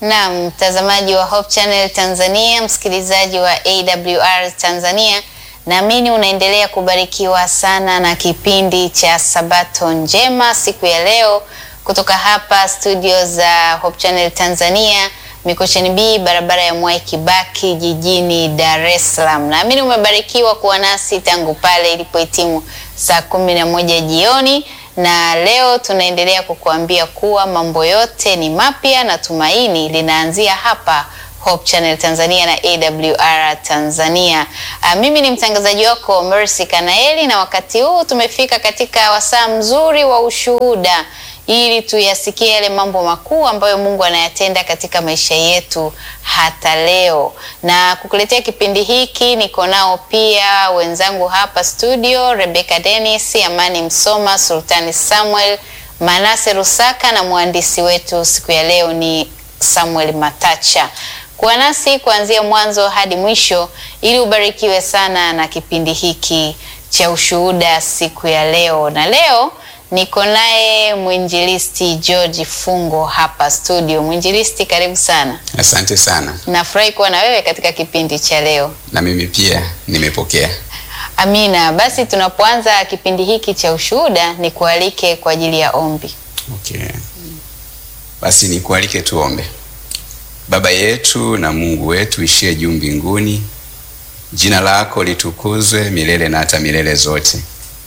Na mtazamaji wa Hope Channel Tanzania, msikilizaji wa AWR Tanzania, naamini unaendelea kubarikiwa sana na kipindi cha Sabato Njema siku ya leo kutoka hapa studio za Hope Channel Tanzania Mikocheni B, barabara ya Mwai Kibaki jijini Dar es Salaam. Naamini umebarikiwa kuwa nasi tangu pale ilipohitimu saa kumi na moja jioni na leo tunaendelea kukuambia kuwa mambo yote ni mapya na tumaini linaanzia hapa Hope Channel Tanzania na AWR Tanzania. A, mimi ni mtangazaji wako Mercy Kanaeli na wakati huu tumefika katika wasaa mzuri wa ushuhuda ili tuyasikie yale mambo makuu ambayo Mungu anayatenda katika maisha yetu hata leo. Na kukuletea kipindi hiki niko nao pia wenzangu hapa studio, Rebecca Dennis, Amani Msoma, Sultani Samuel, Manase Rusaka na mwandishi wetu siku ya leo ni Samuel Matacha. Kuwa nasi kuanzia mwanzo hadi mwisho ili ubarikiwe sana na kipindi hiki cha ushuhuda siku ya leo. Na leo niko naye mwinjilisti George Fungo hapa studio. Mwinjilisti, karibu sana. Asante sana. Nafurahi kuwa na wewe katika kipindi cha leo. Na mimi pia nimepokea. Amina. Basi tunapoanza kipindi hiki cha ushuhuda, ni kualike kwa ajili ya ombi. Okay. Basi nikualike tuombe. Baba yetu na Mungu wetu ishie juu mbinguni, jina lako litukuzwe milele na hata milele zote.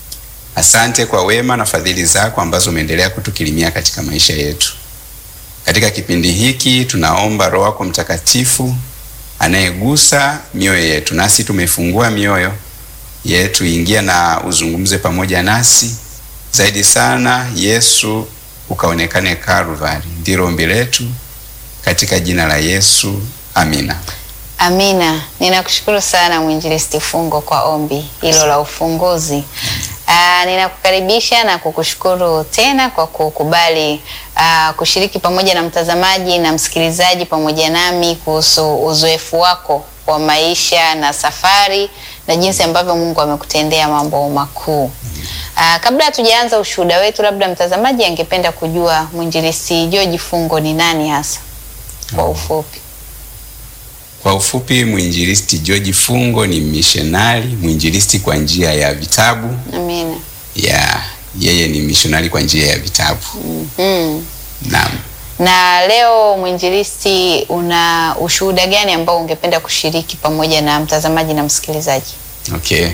Asante kwa wema na fadhili zako ambazo umeendelea kutukirimia katika maisha yetu. Katika kipindi hiki tunaomba Roho yako Mtakatifu anayegusa mioyo yetu, nasi tumefungua mioyo yetu, ingia na uzungumze pamoja nasi zaidi sana. Yesu ukaonekane Kalvari, ndilo ombi letu katika jina la Yesu, amina. Amina. Ninakushukuru sana mwinjilisti Fungo kwa ombi hilo la ufunguzi. Aa, ninakukaribisha na kukushukuru tena kwa kukubali aa, kushiriki pamoja na mtazamaji na msikilizaji pamoja nami kuhusu uzoefu wako wa maisha na safari na jinsi ambavyo Mungu amekutendea mambo makuu. Aa, kabla hatujaanza ushuhuda wetu, labda mtazamaji angependa kujua mwinjilisti George Fungo ni nani hasa kwa ufupi? Kwa ufupi, mwinjilisti George Fungo ni mishonari mwinjilisti kwa njia ya vitabu. Amina. Ya yeye ni mishonari kwa njia ya vitabu. Mm. Naam. Na leo mwinjilisti, una ushuhuda gani ambao ungependa kushiriki pamoja na mtazamaji na msikilizaji? Okay.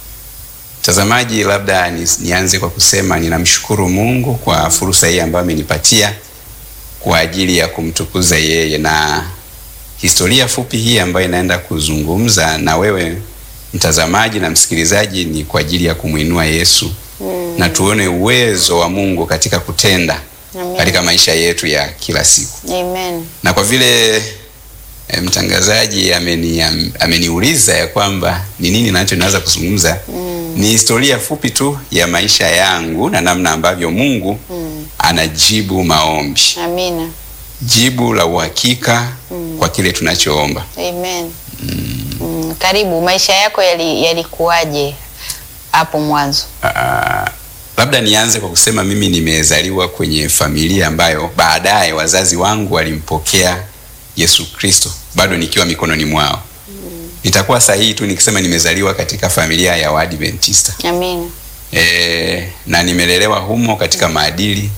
Mtazamaji, labda ni, nianze kwa kusema ninamshukuru Mungu kwa fursa hii ambayo amenipatia kwa ajili ya kumtukuza yeye na historia fupi hii ambayo inaenda kuzungumza na wewe mtazamaji na msikilizaji ni kwa ajili ya kumwinua Yesu mm. na tuone uwezo wa Mungu katika kutenda Amen. katika maisha yetu ya kila siku. Amen. Na kwa vile e, mtangazaji ameni, am, ameniuliza ya kwamba ni nini nacho naweza kuzungumza mm. ni historia fupi tu ya maisha yangu na namna ambavyo Mungu mm. anajibu maombi, Amina. jibu la uhakika mm. kwa kile tunachoomba. Amen. Mm, karibu. Maisha yako yali- yalikuwaje hapo mwanzo? Ah, labda nianze kwa kusema mimi nimezaliwa kwenye familia ambayo baadaye wazazi wangu walimpokea Yesu Kristo bado nikiwa mikononi mwao. Nitakuwa sahihi tu nikisema nimezaliwa katika familia ya Waadventista. Amina. E, na nimelelewa humo katika maadili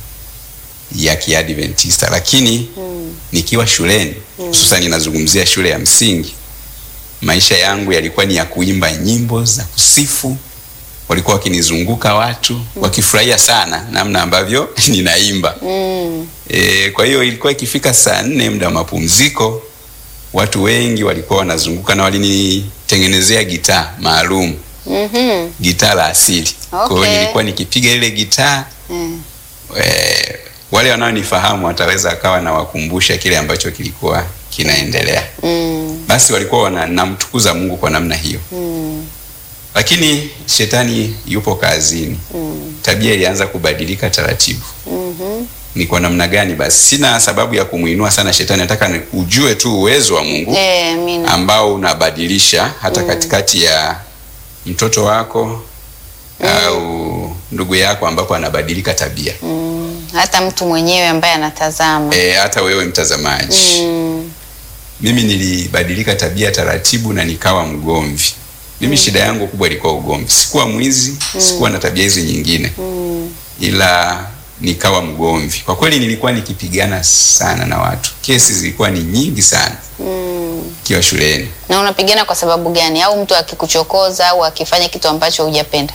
ya Kiadventista, lakini nikiwa shuleni hususan ninazungumzia shule ya msingi, maisha yangu yalikuwa ni ya kuimba nyimbo za kusifu. Walikuwa wakinizunguka watu wakifurahia sana namna ambavyo ninaimba. Mm. E, kwa hiyo ilikuwa ikifika saa nne muda wa mapumziko, watu wengi walikuwa wanazunguka na walinitengenezea gitaa maalum, Mhm. gitaa la asili. Kwa hiyo Okay. nilikuwa nikipiga ile gitaa Mm. e, wale wanaonifahamu wataweza akawa nawakumbusha kile ambacho kilikuwa kinaendelea. Mm. Basi walikuwa wana- namtukuza Mungu kwa namna hiyo, Mm. lakini shetani yupo kazini. Mm. Tabia ilianza kubadilika taratibu. Mhm. Ni kwa namna gani? Basi sina sababu ya kumwinua sana shetani, nataka ni- ujue tu uwezo wa Mungu Eh, amina. ambao unabadilisha hata katikati ya mtoto wako au ndugu yako ambapo anabadilika tabia. Mm. hata mtu mwenyewe ambaye anatazama e, hata wewe mtazamaji mm. mimi nilibadilika tabia taratibu na nikawa mgomvi mimi shida yangu kubwa ilikuwa ugomvi sikuwa mwizi sikuwa na tabia hizi nyingine Mm. ila nikawa mgomvi kwa kweli nilikuwa nikipigana sana na watu kesi zilikuwa ni nyingi sana Mm. kiwa shuleni na unapigana kwa sababu gani au mtu akikuchokoza au akifanya kitu ambacho hujapenda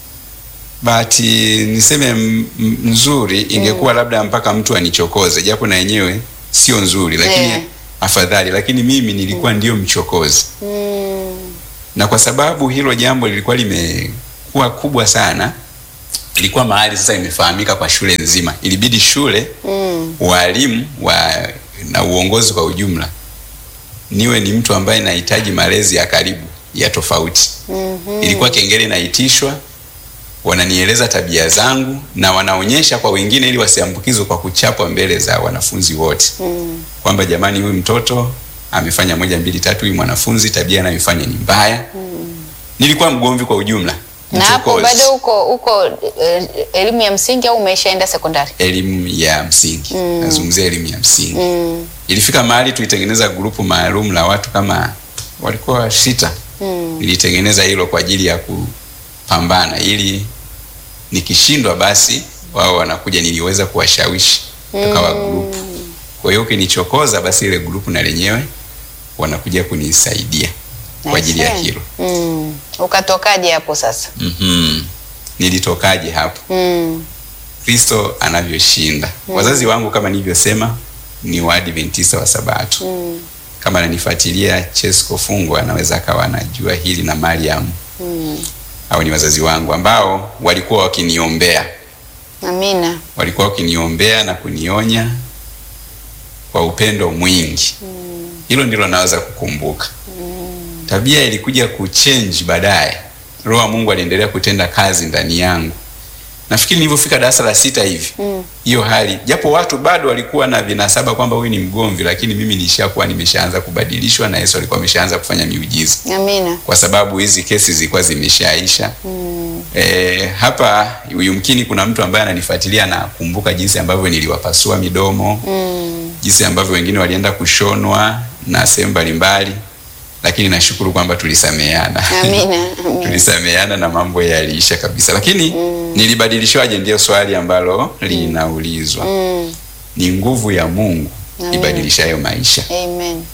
bahati niseme m- m- nzuri ingekuwa labda mpaka mtu anichokoze japo na yenyewe sio nzuri lakini Eh. afadhali lakini mimi nilikuwa ndio mchokozi mm. na kwa sababu hilo jambo lilikuwa limekuwa kubwa sana ilikuwa mahali sasa imefahamika kwa shule nzima ilibidi shule Mm. walimu wa, na uongozi kwa ujumla niwe ni mtu ambaye nahitaji malezi ya karibu ya tofauti Mhm. ilikuwa kengele inaitishwa wananieleza tabia zangu na wanaonyesha kwa wengine ili wasiambukizwe kwa kuchapwa mbele za wanafunzi wote Mm. kwamba jamani huyu mtoto amefanya moja mbili tatu huyu mwanafunzi tabia anayoifanya ni mbaya nilikuwa mgomvi kwa ujumla na hapo mchokozi. bado uko uko eh, elimu ya msingi au umeshaenda sekondari elimu ya msingi Mm. nazungumzia elimu ya msingi mm. ilifika mahali tulitengeneza grupu maalum la watu kama walikuwa sita Mm. nilitengeneza hilo kwa ajili ya kupambana ili nikishindwa basi wao wanakuja niliweza kuwashawishi tukawa grupu kwa hiyo ukinichokoza basi ile grupu na lenyewe wanakuja kunisaidia kwa ajili ya Nice. hilo mm. ukatokaje hapo sasa mm-hmm. nilitokaje hapo mm. kristo anavyoshinda wazazi wangu kama nilivyosema ni waadventista wa sabato Mm. kama ananifuatilia Chesko Fungwa anaweza akawa anajua hili na Mariam Mm. au ni wazazi wangu ambao walikuwa wakiniombea, amina walikuwa wakiniombea na kunionya kwa upendo mwingi. Hilo ndilo naweza kukumbuka. Tabia ilikuja kuchange baadaye. Roho wa Mungu aliendelea kutenda kazi ndani yangu. Nafikiri nilivyofika darasa la sita hivi Mm. hiyo hali, japo watu bado walikuwa na vinasaba kwamba huyu ni mgomvi, lakini mimi nishakuwa nimeshaanza kubadilishwa na Yesu alikuwa ameshaanza kufanya miujiza amina kwa sababu hizi kesi zilikuwa zimeshaisha. mm. E, hapa yumkini kuna mtu ambaye ananifuatilia na kumbuka jinsi ambavyo niliwapasua midomo Mm. jinsi ambavyo wengine walienda kushonwa na sehemu mbalimbali, lakini nashukuru kwamba tulisameheana amina amina tulisameheana na mambo yaliisha kabisa. Lakini nilibadilishwaje? Ndio swali ambalo linaulizwa. mm. Ni nguvu ya Mungu Amen. ibadilishayo maisha. amen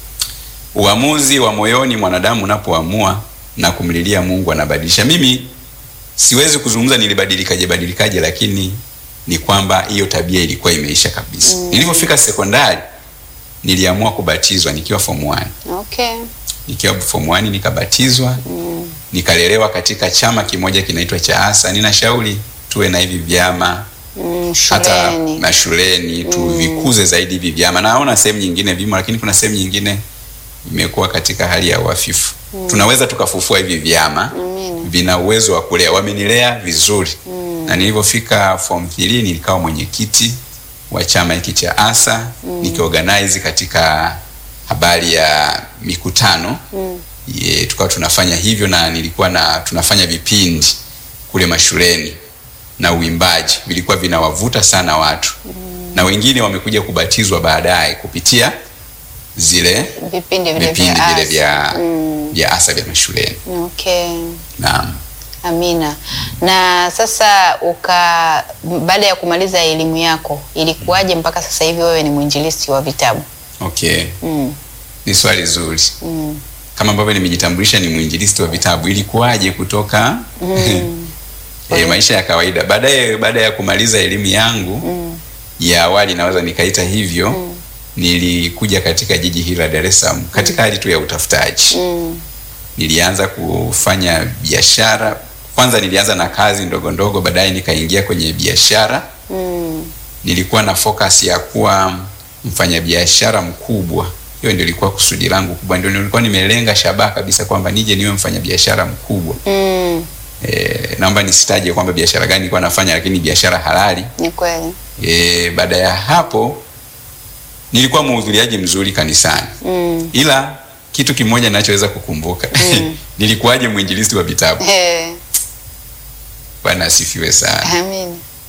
Uamuzi wa moyoni mwanadamu unapoamua na kumlilia Mungu anabadilisha. Mimi siwezi kuzungumza nilibadilikaje badilikaje, lakini ni kwamba hiyo tabia ilikuwa imeisha kabisa. Nilipofika sekondari niliamua kubatizwa nikiwa form 1. okay Nikiwa form 1 nikabatizwa, nikalelewa katika chama kimoja kinaitwa cha ASA. Ninashauri tuwe na hivi vyama mm. hata shuleni mashuleni tuvikuze zaidi hivi vyama. Naona sehemu nyingine vimo, lakini kuna sehemu nyingine imekuwa katika hali ya uhafifu. Tunaweza tukafufua hivi vyama, amina vina uwezo wa kulea. Wamenilea vizuri na nilivyofika form 3 nilikawa mwenyekiti wa chama hiki cha ASA nikiorganize katika habari ya mikutano mm. Ye, tukawa tunafanya hivyo na nilikuwa na tunafanya vipindi kule mashuleni na uimbaji vilikuwa vinawavuta sana watu na wengine wamekuja kubatizwa baadaye kupitia zile vipindi vile vipindi vya vile asa. vya mm. vya asa vya mashuleni okay naam Amina. Na sasa uka baada ya kumaliza elimu yako ilikuwaje mpaka sasa hivi wewe ni mwinjilisti wa vitabu? okay Mm. ni swali zuri Mm. kama ambavyo nimejitambulisha ni mwinjilisti wa vitabu ilikuwaje kutoka Mm. e, maisha ya kawaida baadaye baada ya kumaliza elimu yangu Mm. ya awali naweza nikaita hivyo nilikuja katika jiji hili la Dar es Salaam katika hali tu ya utafutaji Mm. nilianza kufanya biashara kwanza nilianza na kazi ndogo ndogo baadaye nikaingia kwenye biashara Mm. nilikuwa na focus ya kuwa mfanyabiashara mkubwa hiyo ndio ilikuwa kusudi langu kubwa ndio nilikuwa nimelenga shabaha kabisa kwamba nije niwe mfanyabiashara mkubwa Mm. e, naomba nisitaje kwamba biashara gani nilikuwa nafanya lakini biashara halali Ni kweli. e, baada ya hapo nilikuwa mhudhuriaji mzuri kanisani Mm. ila kitu kimoja ninachoweza kukumbuka Mm. nilikuwaje mwinjilisti wa vitabu Eh, bwana asifiwe sana amina.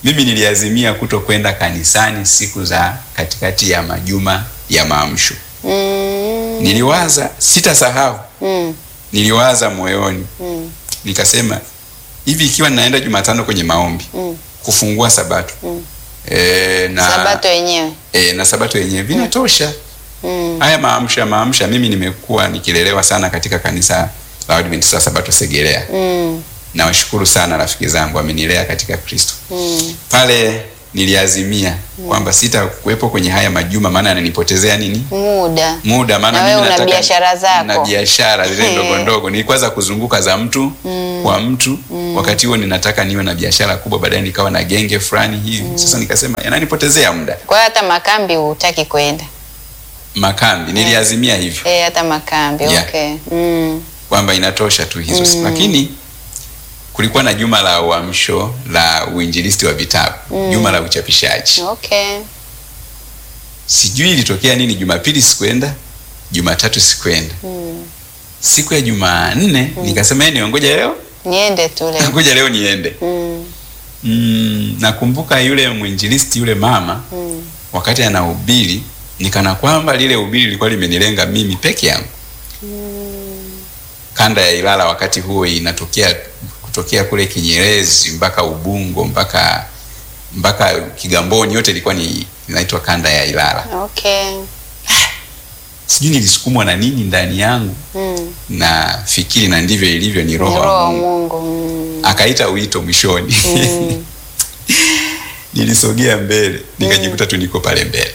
mimi niliazimia kuto kwenda kanisani siku za katikati ya majuma ya maamsho. Mm. Niliwaza, sitasahau, Mm. niliwaza moyoni Mm. nikasema hivi, ikiwa ninaenda Jumatano kwenye maombi Mm. kufungua Sabato Mm. e, na Sabato yenyewe. e, na Sabato yenyewe vinatosha. Mm. Haya maamsha maamsha, mimi nimekuwa nikilelewa sana katika kanisa la Waadventista wa Sabato Segerea. Mm. Nawashukuru sana rafiki zangu, wamenilea katika Kristo. Mm. Pale niliazimia kwamba sitakuwepo kwenye haya majuma, maana yananipotezea nini Muda. muda, maana Na mimi wewe una nataka biashara zako. na biashara zile Eh. ndogo ndogo, nilikuwa za kuzunguka za mtu kwa mtu. Wakati huo ninataka niwe na biashara kubwa, baadaye nikawa na genge fulani hivi. Sasa nikasema yananipotezea muda. Kwa hiyo hata makambi hutaki kwenda. Makambi niliazimia hivyo Eh, hata makambi. Yeah. Okay. Mm. kwamba inatosha tu hizo lakini kulikuwa na juma la uamsho la uinjilisti wa vitabu juma la uchapishaji Okay. sijui ilitokea nini jumapili sikuenda jumatatu sikuenda siku ya jumanne nikasema "Eh, niongoja leo Niende tu leo. ngoja leo niende Mm. mm, nakumbuka yule mwinjilisti yule mama Mm. wakati anahubiri nikana kwamba lile hubiri lilikuwa limenilenga mimi peke yangu kanda ya Ilala wakati huo inatokea kutokea kule Kinyerezi mpaka Ubungo mpaka mpaka Kigamboni, yote ilikuwa ni inaitwa kanda ya Ilala. Okay. Sijui nilisukumwa na nini ndani yangu, Mm. na fikiri na ndivyo ilivyo, ni Ni roho Roho wa wa Mungu. Mungu. Mm. Akaita wito mwishoni Mm. nilisogea mbele nikajikuta tu niko pale mbele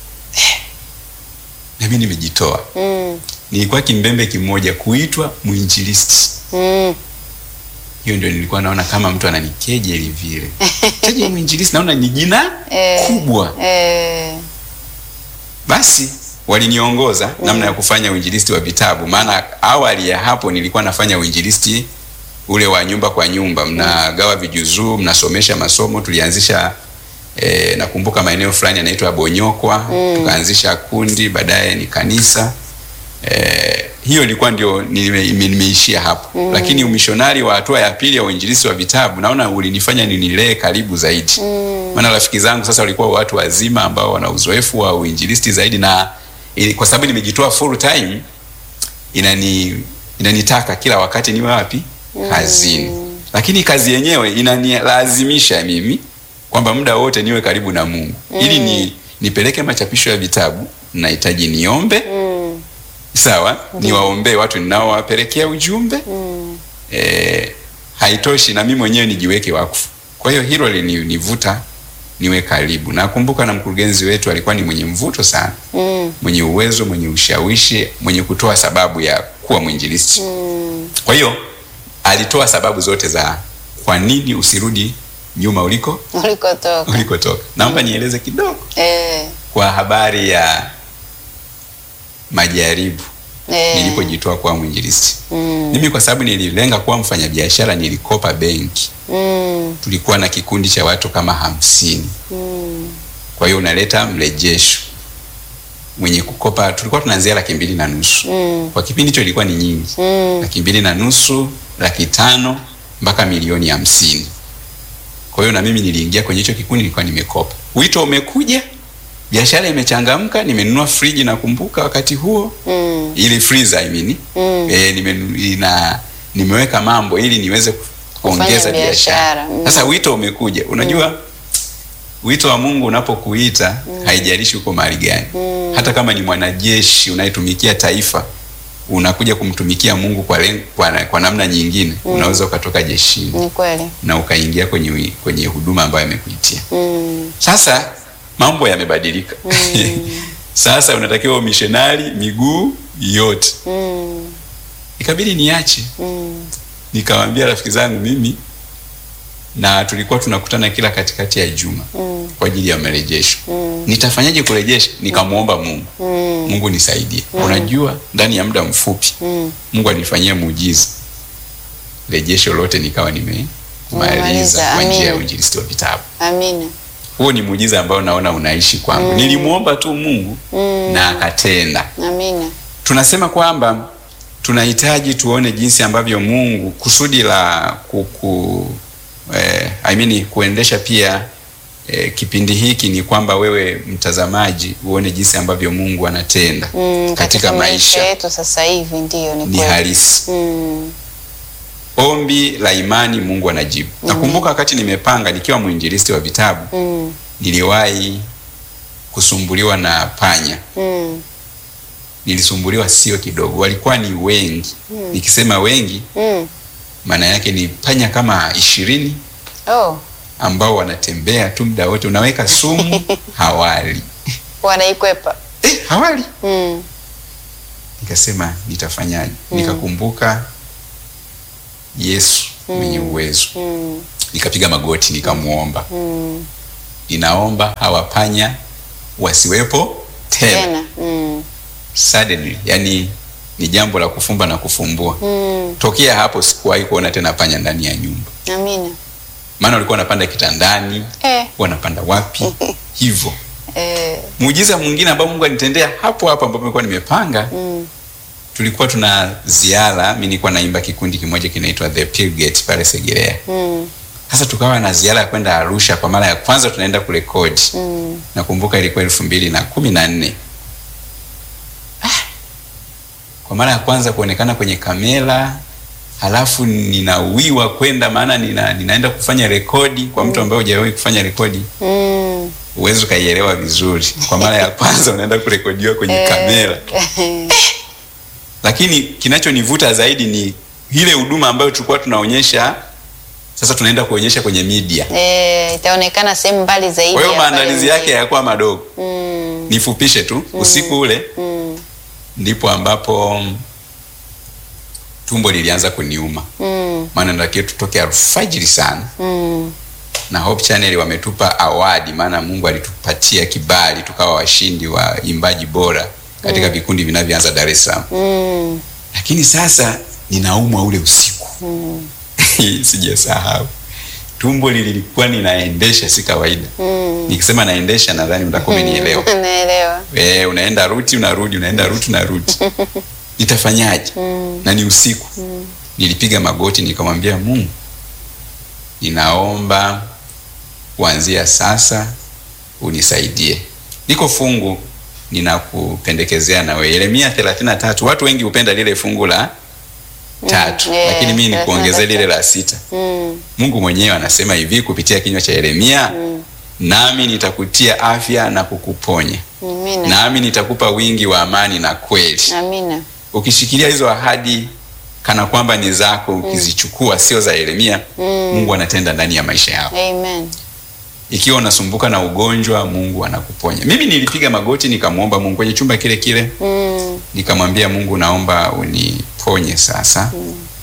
na mimi nimejitoa. Mm. Nilikuwa kimbembe kimoja kuitwa mwinjilisti. Mm. hiyo ndio nilikuwa naona kama mtu ananikejeli vile. Keje mwinjilisti naona ni jina Eh. kubwa. Eh. Basi waliniongoza namna ya kufanya uinjilisti wa vitabu, maana awali ya hapo nilikuwa nafanya uinjilisti ule wa nyumba kwa nyumba, mnagawa vijuzuu, mnasomesha masomo. Tulianzisha eh, nakumbuka maeneo fulani yanaitwa Bonyokwa, tukaanzisha kundi, baadaye ni kanisa eh, hiyo ilikuwa ndio nime- nime- nimeishia hapo lakini umishonari wa hatua ya pili ya uinjilisti wa vitabu naona ulinifanya ninilee karibu zaidi maana rafiki zangu sasa walikuwa watu wazima ambao wana uzoefu wa uinjilisti zaidi na ili, kwa sababu nimejitoa full time inani inanitaka kila wakati niwe wapi kazini lakini kazi yenyewe inanilazimisha mimi kwamba muda wote niwe karibu na Mungu ili ni nipeleke machapisho ya vitabu nahitaji niombe Mm. sawa niwaombee watu ninaowapelekea ujumbe Mm. e, haitoshi na mimi mwenyewe nijiweke wakfu kwa hiyo hilo linivuta niwe karibu nakumbuka na mkurugenzi wetu alikuwa ni mwenye mvuto sana Mm. mwenye uwezo mwenye ushawishi mwenye kutoa sababu ya kuwa mwinjilisti Mm. kwa hiyo alitoa sababu zote za kwa nini usirudi nyuma uliko Ulikotoka. ulikotoka naomba nieleze kidogo Eh. kwa habari ya majaribu Eh. nilipojitoa kuwa mwinjilisti Mm. mimi kwa sababu nililenga kuwa mfanyabiashara nilikopa benki Mm. tulikuwa na kikundi cha watu kama hamsini Mm. kwa hiyo unaleta mrejesho mwenye kukopa tulikuwa tunaanzia laki mbili na nusu Mm. kwa kipindi hicho ilikuwa ni nyingi Mm. laki mbili na nusu laki tano mpaka milioni hamsini kwa hiyo na mimi niliingia kwenye hicho kikundi nilikuwa nimekopa wito umekuja biashara imechangamka nimenunua friji nakumbuka wakati huo Mm. ili freezer I mean. Mm. Eh, nime, ina, nimeweka mambo ili niweze ku- kuongeza Kufanya biashara. biashara. Mm. Sasa wito umekuja. Unajua wito wa Mungu unapokuita haijalishi uko mahali gani. Hata kama ni mwanajeshi unayetumikia taifa unakuja kumtumikia Mungu kwa, len, kwa, kwa namna nyingine unaweza ukatoka jeshini Ni kweli. na ukaingia kwenye, wi- kwenye huduma ambayo amekuitia. Mm. Sasa mambo yamebadilika. Sasa unatakiwa umishonari miguu yote. Mm. Ikabidi niache. Mm. Nikawaambia rafiki zangu mimi, na tulikuwa tunakutana kila katikati ya juma Mm. kwa ajili ya marejesho. Mm. Nitafanyaje kurejesha? Nikamwomba Mungu, Mm. Mungu nisaidie. Unajua, ndani ya muda mfupi Mm. Mungu alinifanyia muujiza, rejesho lote nikawa nimemaliza Umemaliza, kwa njia ya amina. uinjilisti wa vitabu. Amina. Huo ni muujiza ambao naona unaishi kwangu. Nilimwomba tu Mungu Mm. na akatenda. Amina. tunasema kwamba tunahitaji tuone jinsi ambavyo Mungu kusudi la kuku, eh, I mean kuendesha pia eh, kipindi hiki ni kwamba wewe mtazamaji uone jinsi ambavyo Mungu anatenda Mm, katika maisha yetu sasa hivi ndiyo ni ni kweli. halisi. Mm, Ombi la imani Mungu anajibu. Nakumbuka wakati nimepanga nikiwa mwinjilisti wa vitabu mm, niliwahi kusumbuliwa na panya. mm, Nilisumbuliwa sio kidogo, walikuwa ni wengi. Nikisema wengi, mm. maana yake ni panya kama ishirini Oh, ambao wanatembea tu muda wote, unaweka sumu hawali wanaikwepa. eh, hawali. Mm, Nikasema nitafanyaje? Nikakumbuka Yesu mwenye uwezo, mm, nikapiga magoti nikamwomba, mm. ninaomba hawa panya wasiwepo tena. Tena. Mm, Suddenly, yani ni jambo la kufumba na kufumbua. mm. Tokea hapo sikuwahi kuona tena panya ndani ya nyumba, Amina. maana walikuwa wanapanda kitandani, Eh, wanapanda wapi hivyo. eh, Muujiza mwingine ambao Mungu alinitendea hapo hapo ambapo nilikuwa nimepanga, mm, tulikuwa tuna ziara, mimi nilikuwa naimba kikundi kimoja kinaitwa The Pilgate pale Segerea. mm, Sasa tukawa na ziara ya kwenda Arusha kwa mara ya kwanza, tunaenda kurekodi. mm. Nakumbuka ilikuwa elfu mbili na kumi na nne. Ah, kwa mara ya kwanza kuonekana kwenye kamera, halafu ninawiwa kwenda, maana nina, ninaenda kufanya rekodi kwa mtu ambaye hujawahi kufanya rekodi, Mm. huwezi ukaielewa vizuri. Kwa mara ya kwanza unaenda kurekodiwa kwenye kamera, lakini kinachonivuta zaidi ni ile huduma ambayo tulikuwa tunaonyesha. Sasa tunaenda kuonyesha kwenye media, Eh, itaonekana sehemu mbali zaidi. kwa hiyo ya pale maandalizi mjini. yake hayakuwa madogo. Mm, Nifupishe tu, usiku ule mm, ndipo ambapo mm, tumbo lilianza kuniuma, mm, maana natakiwa tutoke alfajiri sana, mm. na Hope Channel wametupa awadi, maana Mungu alitupatia kibali tukawa washindi wa imbaji bora katika vikundi vinavyoanza Dar es Salaam. Mm, Lakini sasa ninaumwa ule usiku mm, sijasahau. Tumbo lilikuwa ninaendesha, si kawaida. mm. Nikisema naendesha, nadhani utakuwa umenielewa. Naelewa. Eh, unaenda ruti unarudi, unaenda ruti unarudi. Nitafanyaje? Na ni usiku. Nilipiga magoti nikamwambia Mungu, ninaomba kuanzia sasa unisaidie. Niko fungu ninakupendekezea na wewe. Yeremia 33. Watu wengi hupenda lile fungu la tatu, Mm, yeah, lakini mimi nikuongezee 33. lile la sita. Mm, Mungu mwenyewe anasema hivi kupitia kinywa cha Yeremia, nami nitakutia afya na kukuponya Amina. nami nitakupa wingi wa amani na kweli. Amina. Ukishikilia hizo ahadi kana kwamba ni zako, ukizichukua sio za Yeremia, Mungu anatenda ndani ya maisha yako. Amen. Ikiwa unasumbuka na ugonjwa, Mungu anakuponya. Mimi nilipiga magoti nikamwomba Mungu kwenye chumba kile kile, Mm, nikamwambia Mungu, naomba uniponye sasa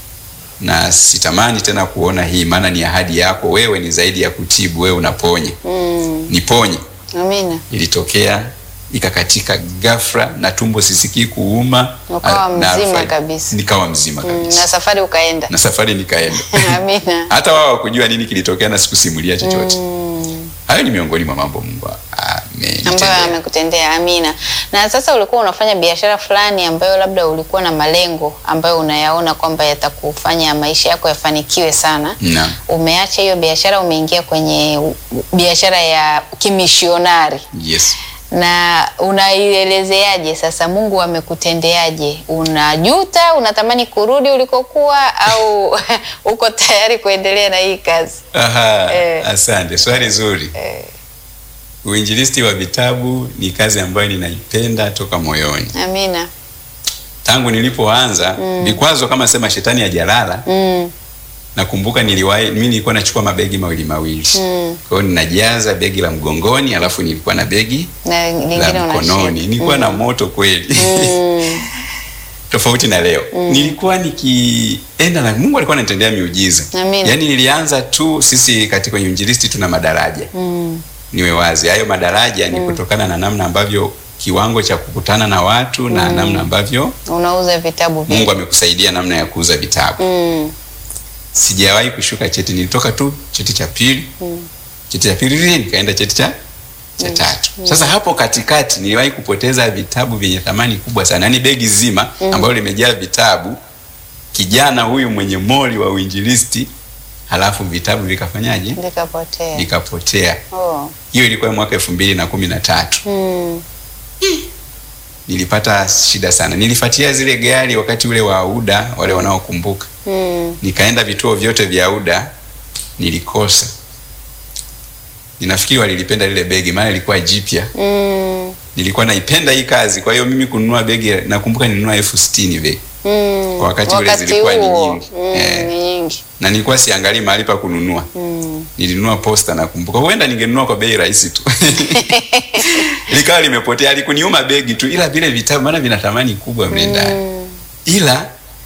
na sitamani tena kuona hii, maana ni ahadi yako. Wewe ni zaidi ya kutibu, wewe unaponya. mm. Niponye. Amina. ilitokea ikakatika ghafla na tumbo sisikii kuuma Ukawa a- na mzima alfa- kabisa. nikawa mzima Mm, kabisa na safari ukaenda. na safari nikaenda Amina. hata wao wakujua nini kilitokea na sikusimulia chochote Mm. hayo ni miongoni mwa mambo Mungu ambayo amenitendea. amekutendea. Amina. Na sasa ulikuwa unafanya biashara fulani ambayo labda ulikuwa na malengo ambayo unayaona kwamba yatakufanya maisha yako yafanikiwe sana. Naam. Umeacha hiyo biashara, umeingia kwenye u- u- biashara ya kimishionari Yes. na unaielezeaje sasa? Mungu amekutendeaje? Unajuta, unatamani kurudi ulikokuwa, au uko tayari kuendelea na hii kazi? Aha, Eh. asante. Swali zuri. Eh, Uinjilisti wa vitabu ni kazi ambayo ninaipenda toka moyoni. amina. Tangu nilipoanza vikwazo kama sema shetani hajalala Mm, nakumbuka niliwahi mimi nilikuwa nachukua mabegi mawili mawili Mm. kwa hiyo ninajaza begi la mgongoni alafu nilikuwa na begi na lingine la unashika. mkononi nilikuwa na moto kweli Mm, tofauti na leo nilikuwa nikienda na Mungu alikuwa ananitendea miujiza Amina. yaani nilianza tu sisi katika uinjilisti tuna madaraja mm, niwe wazi hayo madaraja ni kutokana na namna ambavyo kiwango cha kukutana na watu na namna ambavyo unauza vitabu vingi. Mungu amekusaidia namna ya kuuza vitabu Mm, sijawahi kushuka cheti, nilitoka tu cheti cha pili cheti cha pili nikaenda cheti cha cha tatu. Sasa hapo katikati niliwahi kupoteza vitabu vyenye thamani kubwa sana, yaani begi zima ambalo limejaa vitabu. Kijana huyu mwenye moli wa uinjilisti halafu vitabu vikafanyaje? Vikapotea. Vikapotea. Oh. Hiyo ilikuwa mwaka elfu mbili na kumi na tatu. Mm. Nilipata shida sana. Nilifuatia zile gari wakati ule wa UDA, wale wanaokumbuka, Mm. nikaenda vituo vyote vya UDA, nilikosa. Ninafikiri walilipenda lile begi, maana ilikuwa jipya. Mm. Nilikuwa naipenda hii kazi, kwa hiyo mimi kununua begi, nakumbuka nilinunua elfu sitini begi Mm. Kwa wakati ule zilikuwa ni huo, nyingi. Mm, Eh. ni nyingi. na nilikuwa siangalii mahali pa kununua. Mm. Nilinunua posta, nakumbuka. Huenda ningenunua kwa bei rahisi tu likawa limepotea. Alikuniuma begi tu, ila vile vitabu, maana vina thamani kubwa mle ndani Mm. ila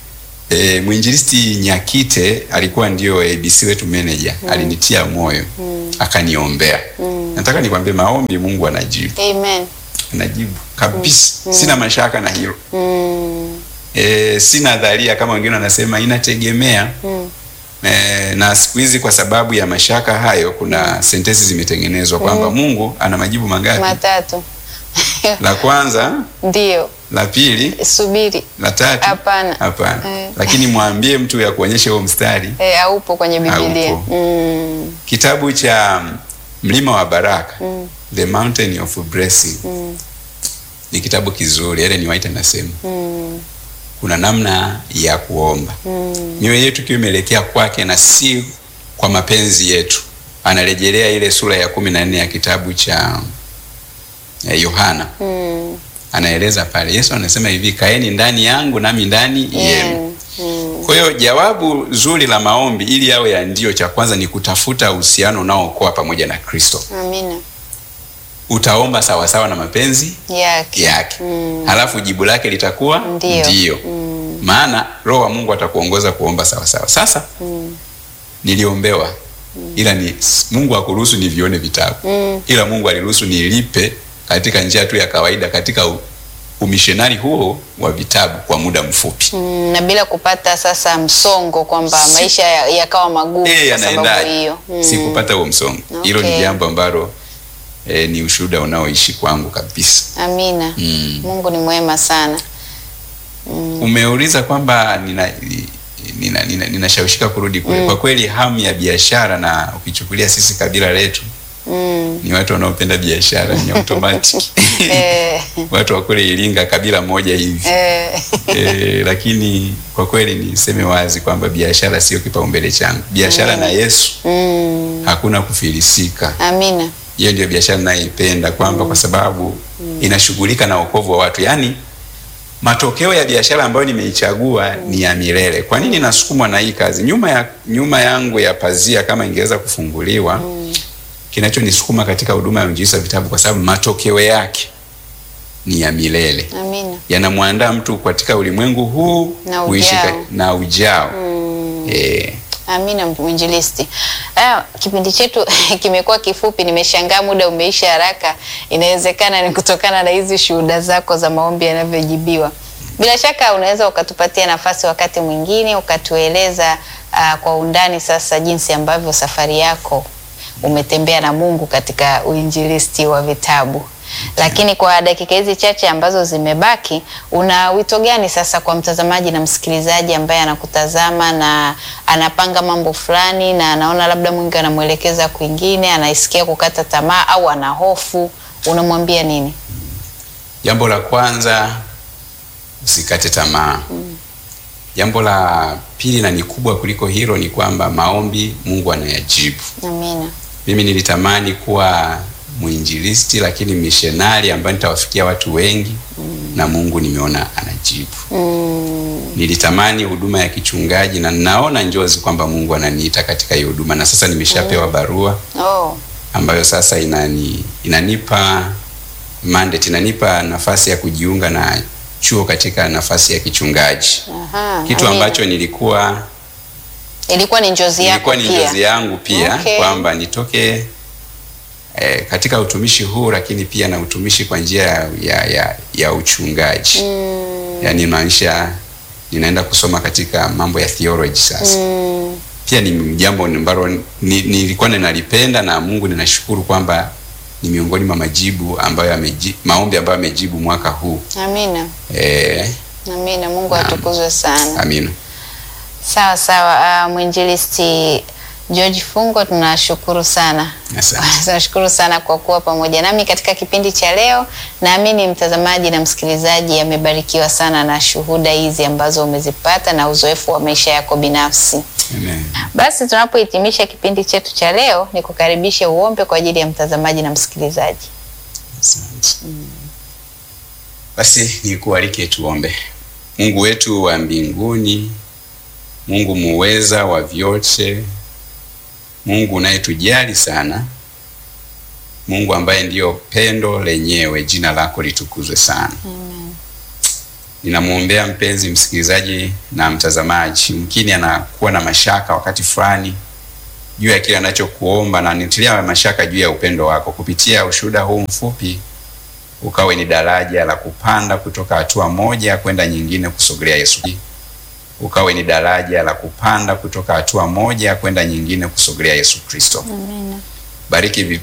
e, mwinjilisti Nyakite alikuwa ndio ABC wetu manager alinitia moyo akaniombea. Nataka nikwambie maombi Mungu anajibu, Amen. anajibu kabisa. Sina mashaka na hilo Mm. e, sina dharia kama wengine wanasema, inategemea Mm. e, na siku hizi kwa sababu ya mashaka hayo, kuna sentensi zimetengenezwa kwamba Mungu ana majibu mangapi? Matatu. La kwanza, Ndio. la pili, Subiri. la tatu? Hapana. Hapana. Eh. Lakini mwambie mtu ya kuonyesha huo mstari Eh, haupo kwenye Biblia. Haupo. Mm. kitabu cha mlima wa baraka Mm. the mountain of blessing Mm. ni kitabu kizuri Ellen White anasema Mm. kuna namna ya kuomba Mm. mioyo yetu ikiwa imeelekea kwake na si kwa mapenzi yetu anarejelea ile sura ya kumi na nne ya kitabu cha eh, Yohana Mm. anaeleza pale Yesu anasema hivi kaeni ndani yangu nami ndani yenu Yeah. Mm. Kwa hiyo jawabu zuri la maombi ili yawe ya ndio, cha kwanza ni kutafuta uhusiano unaookoa pamoja na Kristo. Amina. Utaomba sawasawa na mapenzi Yake. yake, Mm. halafu jibu lake litakuwa Ndio. ndio. Mm. Maana Roho wa Mungu atakuongoza kuomba sawasawa. Sasa Mm. niliombewa, ila ni Mungu akuruhusu nivione vitabu, Mm. ila Mungu aliruhusu nilipe katika njia tu ya kawaida katika u- umishonari huo wa vitabu kwa muda mfupi. Mm, na bila kupata sasa msongo kwamba Si- maisha ya- yakawa magumu Eh, kwa sababu yanaendaje? hiyo. Mm. Sikupata huo msongo. Hilo Okay. ni jambo ambalo eh, ni ushuhuda unaoishi kwangu kabisa. Amina. Mm. Mungu ni mwema sana. Mm. Umeuliza kwamba nina ninashawishika nina, ninashawishika kurudi kule. Mm. Kwa kweli hamu ya biashara, na ukichukulia sisi kabila letu Mm. ni watu wanaopenda biashara, ni automatic Eh, watu wa kule Iringa kabila moja hivi eh, e, lakini kwa kweli niseme wazi kwamba biashara sio kipaumbele changu. Biashara na Yesu mm. hakuna kufilisika. Amina. hiyo ndio biashara ninayoipenda kwamba kwa sababu inashughulika na wokovu wa watu. Yaani matokeo ya biashara ambayo nimeichagua ni ya milele. Kwa nini nasukumwa na hii kazi? Nyuma ya nyuma yangu ya pazia kama ingeweza kufunguliwa, kinachonisukuma katika huduma ya uinjilisti wa vitabu, kwa sababu matokeo yake ni ya milele, Amina. yanamwandaa mtu katika ulimwengu huu Na kuishi ujao. ka- na ujao Mm. eh, Amina mwinjilisti. Ah, kipindi chetu kimekuwa kifupi, nimeshangaa muda umeisha haraka. Inawezekana ni kutokana na hizi shuhuda zako za maombi yanavyojibiwa. Bila shaka unaweza ukatupatia nafasi wakati mwingine ukatueleza ah, kwa undani sasa jinsi ambavyo safari yako umetembea na Mungu katika uinjilisti wa vitabu. Lakini kwa dakika hizi chache ambazo zimebaki, una wito gani sasa kwa mtazamaji na msikilizaji ambaye anakutazama na anapanga mambo fulani na anaona labda Mungu anamwelekeza kwingine, anaisikia kukata tamaa au ana hofu, unamwambia nini? Jambo la kwanza usikate tamaa. Jambo la pili na ni kubwa kuliko hilo ni kwamba maombi Mungu anayajibu. Amina. Mimi nilitamani kuwa mwinjilisti lakini missionari ambaye nitawafikia watu wengi na Mungu nimeona anajibu. Mm, Nilitamani huduma ya kichungaji na naona njozi kwamba Mungu ananiita katika hiyo huduma na sasa nimeshapewa barua oh, ambayo sasa inani, inanipa mandate, inanipa nafasi ya kujiunga na chuo katika nafasi ya kichungaji, aha, kitu amina. ambacho nilikuwa ilikuwa ni njozi yako ilikuwa ni pia. njozi yangu pia Okay. kwamba nitoke eh, katika utumishi huu, lakini pia na utumishi kwa njia ya, ya, ya, ya uchungaji Mm, yaani maanisha ninaenda kusoma katika mambo ya theology sasa mm, pia ni jambo ambalo ni- nilikuwa ninalipenda na Mungu ninashukuru kwamba ni miongoni mwa majibu ambayo ameji, maombi ambayo amejibu mwaka huu amina. eh, Amina. Mungu Naam. atukuzwe sana. amina. Sawa sawa. Uh, mwinjilisti George Fungo, tunashukuru sana. Asante. Tunashukuru sana kwa kuwa pamoja nami katika kipindi cha leo. Naamini mtazamaji na msikilizaji amebarikiwa sana na shuhuda hizi ambazo umezipata na uzoefu wa maisha yako binafsi. Amen. Basi tunapohitimisha kipindi chetu cha leo, ni kukaribishe uombe kwa ajili ya mtazamaji na msikilizaji. Asante. Basi nikualike tuombe. Mungu wetu wa mbinguni, Mungu muweza wa vyote, Mungu unayetujali sana, Mungu ambaye ndiyo pendo lenyewe, jina lako litukuzwe sana. Ninamwombea mpenzi msikilizaji na mtazamaji, mkini anakuwa na mashaka wakati fulani juu ya kile anachokuomba, na nitilia mashaka juu ya upendo wako. Kupitia ushuhuda huu mfupi, ukawe ni daraja la kupanda kutoka hatua moja kwenda nyingine, kusogelea Yesu. Ukawe ni daraja la kupanda kutoka hatua moja kwenda nyingine, kusogelea Yesu Kristo. Bariki